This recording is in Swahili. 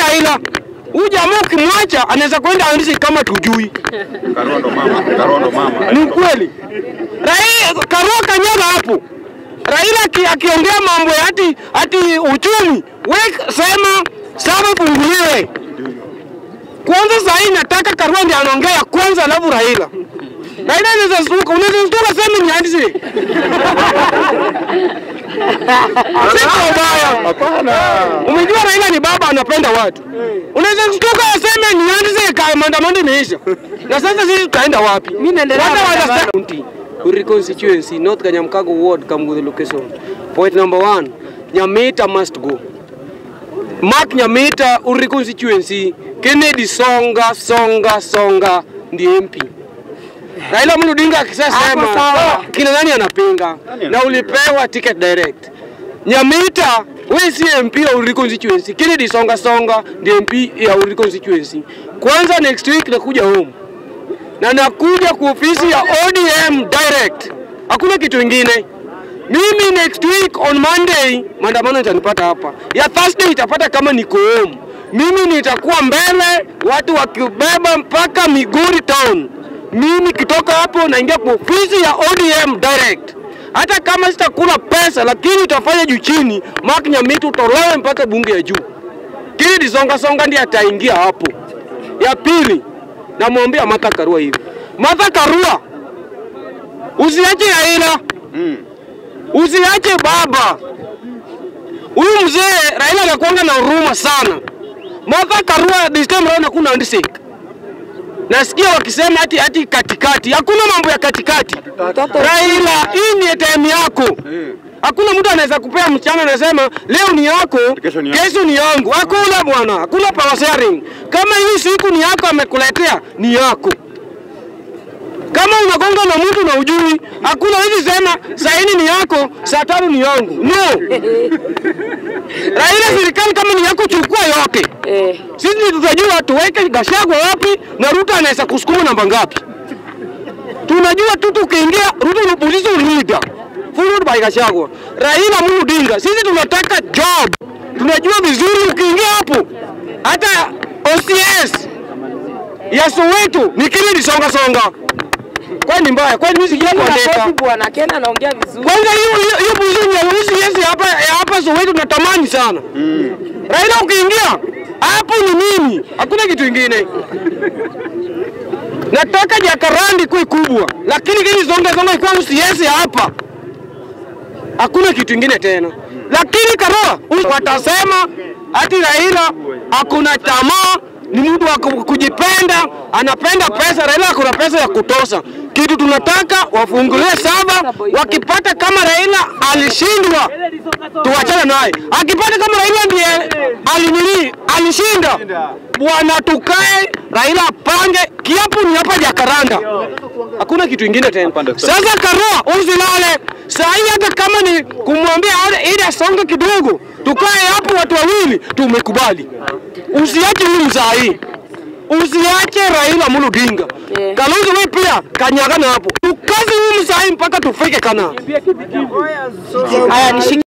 Raila. Huyu jamaa ukimwacha anaweza kwenda andisi kama tujui. Karondo mama, Karondo mama. Ni kweli. Raila Karua kanyaga hapo. Raila aki- akiongea mambo ya ati ati uchumi, we sema saba funguliwe. Kwanza saa hii nataka Karua ndiye anaongea kwanza, alafu Raila. Raila anaweza stuka, unaweza stuka sema ni handisi. Siko ubaya. Hapana. Umejua Raila ni baba anapenda watu. Unaweza shtuka aseme ni anze ka maandamano imeisha. Na sasa sisi tutaenda wapi? Mimi naendelea Hata na wanasema- maandamano. County, Uri constituency, North Kanyamkago ward Kamgudhi location. Point number one, Nyamita must go. Mark Nyamita Uri constituency, Kennedy Songa Songa Songa ndiye MP. Raila Amolo Odinga akisema Hapo sawa. kina nani anapinga? Na ulipewa ticket direct. Nyamita wewe si MP ya Uri constituency. Kennedy Songa Songa ndiye MP ya Uri constituency. Kwanza next week nakuja home na nakuja kwa ofisi ya ODM direct, hakuna kitu ingine. Mimi next week on Monday maandamano itanipata hapa, ya Thursday itapata kama niko home. Mimi nitakuwa mbele, watu wakibeba mpaka Migori town. Mimi kitoka hapo naingia kwa ofisi ya ODM direct. Hata kama sitakula pesa, lakini utafanya juu chini, Mark Nyamita utolewe mpaka bunge ya juu. Kennedy Songa Songa ndiye ataingia hapo. Ya pili, namwambia Martha Karua hivi, Martha Karua, usiache Raila, Mm. usiache baba. Huyu mzee Raila anakuanga na huruma sana. Martha Karua this time round hakuna handshake. Nasikia wakisema ati ati katikati, hakuna mambo ya katikati. Raila, hii ni time yako. Eh. Hakuna mtu anaweza kupea mchana anasema leo ni yako, Kesho ni yangu. kesho ni yangu. Hakuna bwana, hakuna power sharing. Kama hii siku ni yako amekuletea, ni yako. Kama unagonga na mtu na ujui, hakuna hizi sema saa hii ni yako, saa tano ni yangu. No. Raila, serikali kama ni yako, chukua yote. Eh. Sisi tutajua tuweke Gachagua wapi na Ruto anaweza kusukuma namba ngapi. Tunajua tu tukiingia Ruto ni opposition leader followed by Gachagua. Raila Amolo Odinga, sisi tunataka job. Tunajua vizuri ukiingia hapo hata OCS ya Soweto ni Kennedy Songa Songa. Kwani mbaya? Kwani mimi sijui kuandika? Makofi bwana Ken anaongea vizuri. Kwanza hiyo hiyo hiyo position ya OCS hapa ya hapa Soweto natamani sana. Raila ukiingia hapo ni mimi, hakuna kitu ingine. Nataka Jakarandi kuwe kubwa, lakini kile zonga zonga ikuwa usiesi hapa, hakuna kitu ingine tena. Lakini Karua watasema ati Raila hakuna tamaa, ni mtu wa ku- kujipenda, anapenda pesa. Raila akuna pesa ya kutosha. Kitu tunataka wafungulie saba, wakipata kama Raila alishindwa tuwachane naye. Akipata kama Raila ndiye alinini alishinda, bwana, tukae Raila apange kiapo ni hapa Jakaranda, hakuna kitu ingine tena. Sasa Karua, usilale saa hii, hata kama ni kumwambia ale- ili asonge kidogo, tukae hapo watu wawili, tumekubali. Usiache huyu mzaa hii usiache Raila Amolo Odinga. Yeah. Kalonzo wewe pia kanyagana hapo, tukaze huyu mzaa hii mpaka tufike Kana. Haya nishike